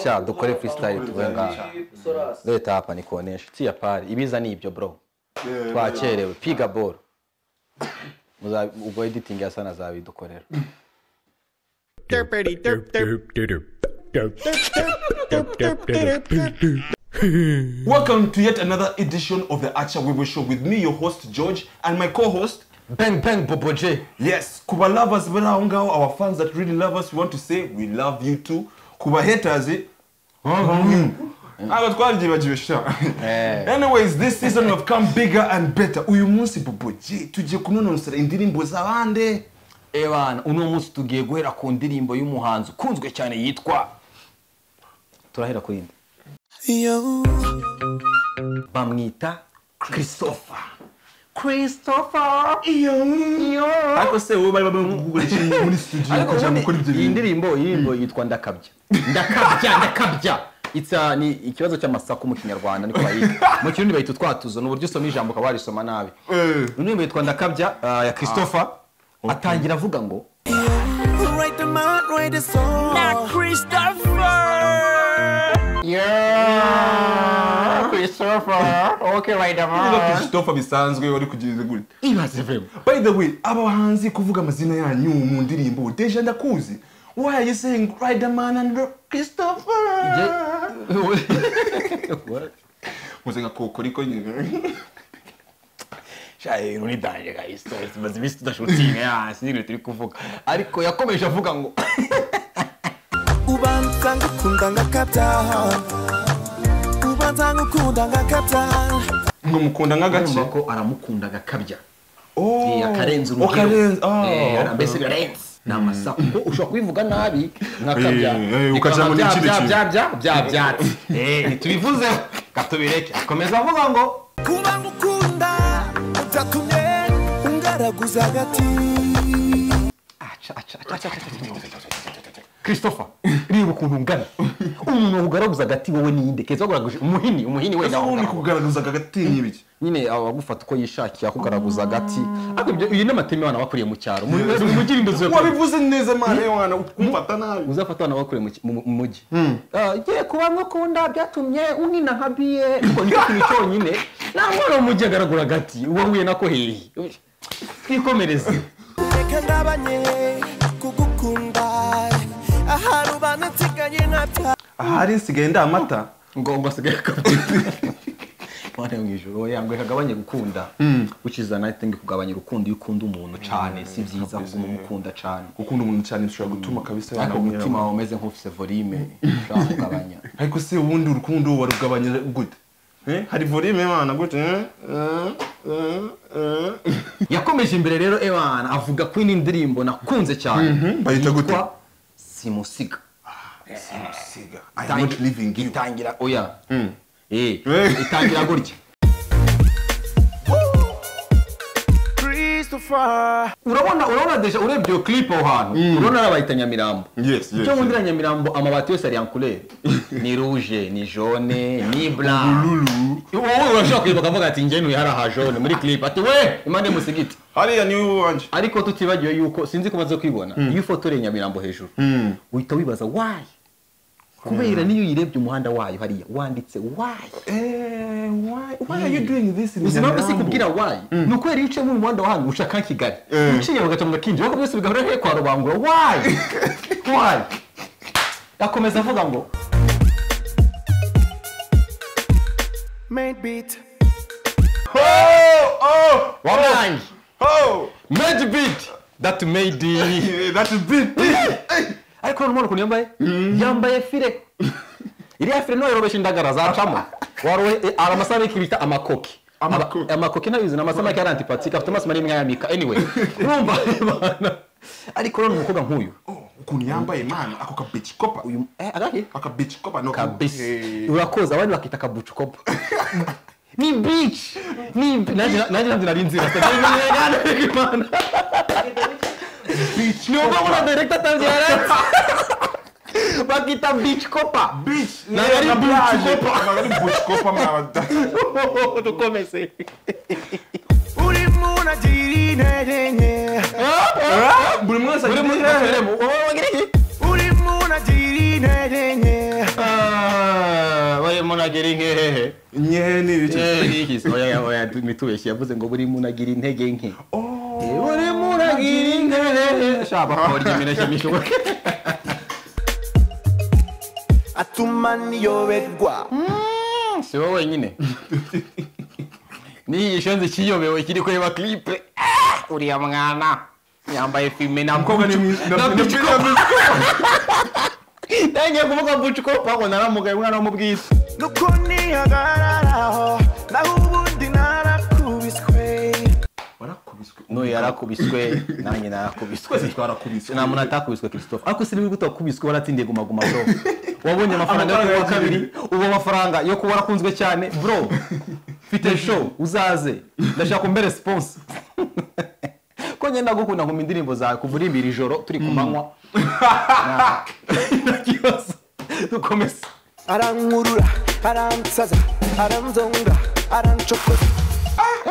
sha dukore freestyle tube ngaha leta hapa nikuonesha tia pale ibiza ni ibyo bro twakerewe piga ball Muza- ubwo editing ya sana zabidukorera Derpity derp derp derp derp derp derp derp derp. Welcome to yet another edition of the Archer Weebo Show with me, your host George, and my co-host. bang bang bobo j Yes, Kuba lovers, but our fans that really love us, we want to say we love you too. Kuba haters, eh? abatwajibajibesha anyways this season we've come bigger and better uyu munsi bobo j tugiye kunonosera indirimbo z'abande ebana uno munsi tugiye guhera ku ndirimbo y'umuhanzi ukunzwe cyane yitwa turahera ku yindi bamwita christopher christopher ariko se wowe bari bamugurisha muri studio ariko kugira ngo ukore ubundi ibyo iyi bintu ndirimbo iyi ndirimbo yitwa ndakabya ndakabya ndakabya It's, uh, ni ikibazo cy'amasaku mu kinyarwanda niko bayita mu kirundi bayita utwatuzo ni uburyo usoma ijambo ukaba warisoma nabi Eh. indirimbo yitwa ndakabya uh, ya christopher atangira avuga ngo Write the mind, write the song. Yeah, Christopher. Okay, right Niba now. Christopher bisanzwe wari kugiriza gute Ibaze vema. by the way aba bahanzi kuvuga amazina yanyu mu ndirimbo deja ndakuzi why are you saying riderman and christopher muze nka kokoriko nyine ibintu nibyanje guys tumaze iminsi tudashutinga ya sinzi ibintu turi kuvuga ariko yakomeje avuga ngo ubanza ngukunda ngakabya ubanza ngukunda ngakabya ngo mukunda nk'agace urumva ko aramukunda agakabya Oh, Eh, akarenza urugero akarenza oh. Eh, ara- mbese birenze ni amasaku kuko ushobora kubivuga nabi nkakabya Eh, eh, ukajya muri kindi kintu. byatsi ntitubivuzeho katubireke akomeza avuga ngo kuba ngukunda utatumye ungaraguza hagati christopher reba ukuntu ungana umuntu wagugaragaza agati wowe niyinde keza waguraguje umuhini umuhini wenda ese ubundi wagugaragaza kugaragaza agati ni ibiki nyine aba bagufata uko yishakiye akugaragaza agati ariko ibyo iyi n'amateme abana bakuriye mu cyaro mu mu mugirindo zo wabivuze neza mana y'umwana ukumfata nabi uzafata abana bakuriye mu ki- mu- mu mujyi ngiye kuba nkukunda byatumye unkina nka biye ariko nicyo kintu cyonyine nta mwana wo mu mujyi agaragura agati wahuye nako hehe twikomereze reka ndabanye kugukunda ahantu banansigaye ntabya ahari nsigaye ndi amata ngomba asigaye akabyina mwana mu ijoro oya ngo kagabanye gukunda which is another thing kugabanya urukundo iyo ukunda umuntu cyane si byiza kuguma umukunda cyane gukunda umuntu cyane bishobora gutuma kabisa ariko yanabumira umutima wawe umeze nk'ufise volume ushobora kugabanya ariko se ubundi urukundo warugabanya gute Eh, hari volume y'imana gute eh? Eh, eh, eh. yakomeje imbere rero ebana avuga kuri iyi ndirimbo nakunze cyane bayita gute? Yitwa simusiga simusiga i am not leaving you itangira oya Eh, Eh. itangira gutya urabona urabona deja urebye iyo clip aho hantu urabona arabayita nyamirambo yes yes icyo nkundira nyamirambo amabati yose ari yankure ni ruje ni jone ni bra Lulu. wowe urashobora kwibuka akavuga ati njye ntuye haraha jone muri clip ati we impande musigiti hariya ni wowe wanje ariko tutibagiwe yuko sinzi ko umaze kwibona iyo ifoto ureye nyamirambo hejuru uhita wibaza wayi kubera niyo uyirebye umuhanda wayo hariya wanditse wayi Eh, why why are you doing this in ubuzima bwose Nyamirambo? kubwira wayi ni uko iyo uciyemo umuhanda wa hano ushaka kigali Eh. uciye bagaca mu gakinjiro ariko byose bigahora he kwa rubangura wayi wayi akomeza avuga ngo main beat oh oh wamangi oh made beat that made it. Eh, that is big ariko none umuntu ukuntu yambaye yambaye fire iriya fire niyo yorobesha indagara zacamo warohe eh, hari amasamaki bita amakoki Amakoki. Aba- amakoki nabizi ni amasamaki yari antipatike afite amaso manini nk'ayamika anyway urumva Imana. ariko none umukobwa nk'uyu ukuntu yambaye imana ako ka bitch kopa uyu eh agahe aka bitch kopa no kabisa Eh. urakoze abandi bakita kabucukopo ni beach ni nanjye nanjye nanjye nari nzira Imana. bitch ni uko muri direkita atangiye arenze bakita bici kopa bitch Ntabwo ari na bitch blague. kopa. Ntabwo ari bitch kopa mwabada dukomeze urimo unagira intege nke buri mwese buri agira munsi intege basubiremo wowe wagira iki urimo unagira intege nke munagera inkehehe nyehe ni ibiki yihise oya oya mitubeshye yavuze ngo buri muntu agira intege nke buri muntu agira intege shaba korya imineke mishoboke atuma niyoberwa si wowe wenyine n'iyi gishenzi kiyobewe kiri kureba kiripe uriya mwana yambaye fime na Umukobwa ni mwiza- na- na na- bucikopa ntangiye kuvuga bucikopa ngo naramugaye umwana wamubwise nuko nihagararaho naho ubundi narakubiswe warakubiswe n'uyu yarakubiswe nanjye narakubiswe twese twarakubiswe nta muntu atakubiswe christophe ariko si nibwo utakubiswe waratsindiye guma guma bro wabonye amafaranga yo Amafaranga kuwa yagiye. kabiri ubu amafaranga yo kuba warakunzwe cyane bro mfite show uzaze ndashaka umbe response ko ngenda gukunda nkuma indirimbo zawe kuva uri imbere ijoro turi ku manywa Nta- nta kibazo dukomeze arankurura aransaza aranzonga aranshokoza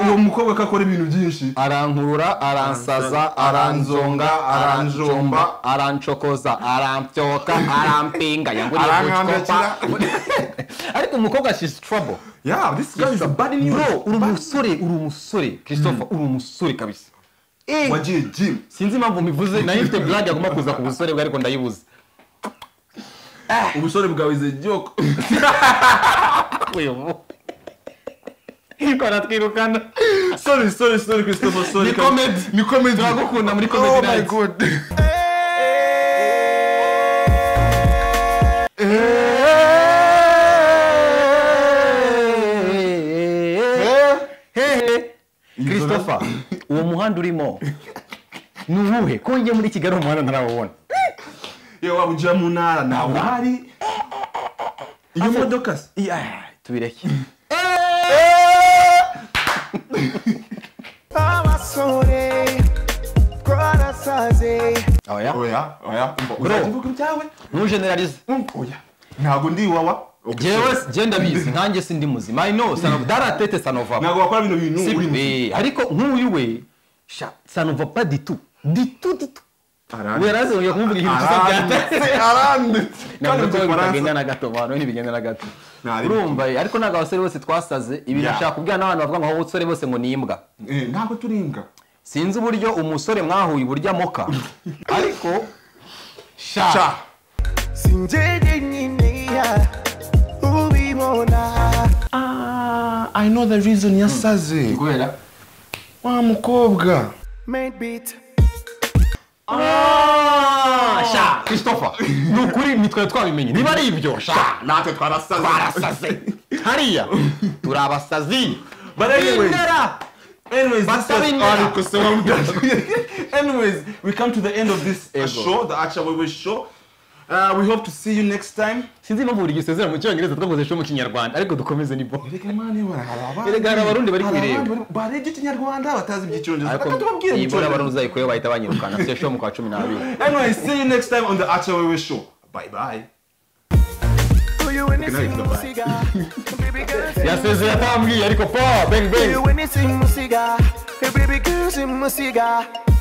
uwo mukobwa ko akora ibintu byinshi arankurura aransaza aranzonga aranjomba aranshokoza arampyoka arampinga Arankambira yanguriyekopa ariko umukobwa she's trouble yeah this guy is a bad news bro uri umusore uri umusore christopher uri umusore kabisa Eh, wagiye gym sinzi impamvu mbivuze nayo mfite blague agomba kuza ku busore bwe ariko ndayibuze ubusore bwawe is a joke baratwirukana sorry sorry sorry christopher sorry Ni comedy. ni comedy turagukunda muri oh comedy my night god christopher uwo muhanda urimo ni uwuhe ko njye muri kigali umuhanda ntarawubona yewe waba ujya mu ntara ntawe uhari iyo modoka se Yeah, tubireke abasore twarasaze oya oya oya uzajya uvuga ibyawe ntujeneralize oya ntabwo ndi iwawa jewe je ndabizi nkanjye sindi muzima i know sanof daratete sanova ntabwo wakora bino bintu uri mu ariko nk'uyu we sha sanova pa ditu ditu ditu Aranditse. weraze ongera kumvuga ikintu kisa byata aranditse aranditse kandi ntabwo mu gifaransa bitagenda na gato abantu ntibigenda na gato Nta rimwe. urumva eh, ariko ntabwo abasore bose twasaze ibi Yeah. nashaka kubwira n'abantu bavuga ngo aho abasore bose ngo ni imbwa Eh, ntabwo turi imbwa sinzi uburyo umusore mwahuye uburyo amoka ariko sha sha sinjye nyine ubibona ah i know the reason yasaze kubera wa mukobwa made beat sha christopher ni ukuri nitwe twabimenye niba ari ibyo sha natwe twarasaze twarasaze hariya turi abasazi But anyways- Bindera. Anyways, this Basta was bindera. Ariko Sewamudashe. Anyways, we come to the end of this uh, Ego. show, the Acha Wewe show. Uh, we hope to see you next time. sinzi impamvu buri gihe usezera mu cyongereza twakoze show mu kinyarwanda ariko dukomeze ni bo Erega mani bana, hari abandi- Erega hari abarundi bari hari kubireba. abandi bari- barebye ikinyarwanda batazi iby'icyongereza ariko reka tubabwire iyi bora icyongereza. barunza ayikuyeho bahita banyirukana afite show mu kwa cumi n'abiri Anyways, see you next time on the Acha Wewe show. Bye bye. uyu we night, bye-bye. nisimusiga baby girl yasezeye atambwiye ariko pa beng beng uyu we nisimusiga baby girl simusiga